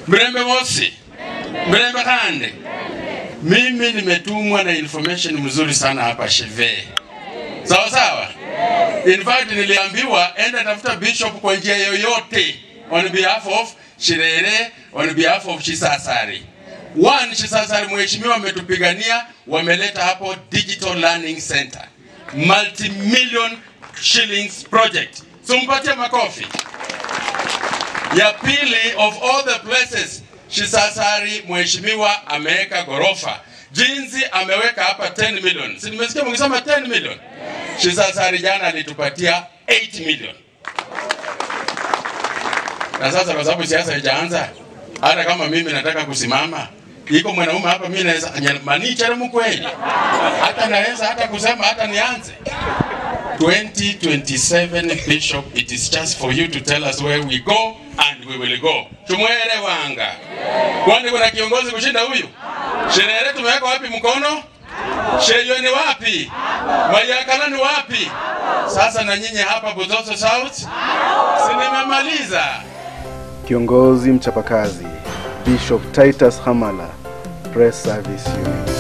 Mrembe mosi, mrembe kande. Mimi nimetumwa na information mzuri sana hapa Sheve. Sawa sawa. In fact niliambiwa enda tafuta bishop kwa njia yoyote on behalf of Shirere, on behalf of Shisasari. One, Shisasari mheshimiwa ametupigania, wameleta hapo digital learning center, multi-million shillings project. Sumpatie makofi. Ya pili, of all the places Shisasari mheshimiwa ameweka gorofa, jinsi ameweka hapa 10 million. Si nimesikia mkisema 10 million? Shisasari jana alitupatia 8 million. Na sasa kwa sababu siasa haijaanza, hata kama mimi nataka kusimama, iko mwanaume hapa, mimi naweza manichere mkweli, hata naweza hata kusema hata nianze 2027 Bishop, it is just for you to tell us where we go and we will go. Tumwelewanga. Kwani kuna kiongozi kushinda huyu? Sherehe tumeweka wapi mkono? Sheyo ni wapi? Mayakala ni wapi? Sasa na nyinyi hapa Buzoso South? Si nimemaliza. Kiongozi mchapakazi Bishop Titus Hamala, Press Service Unit.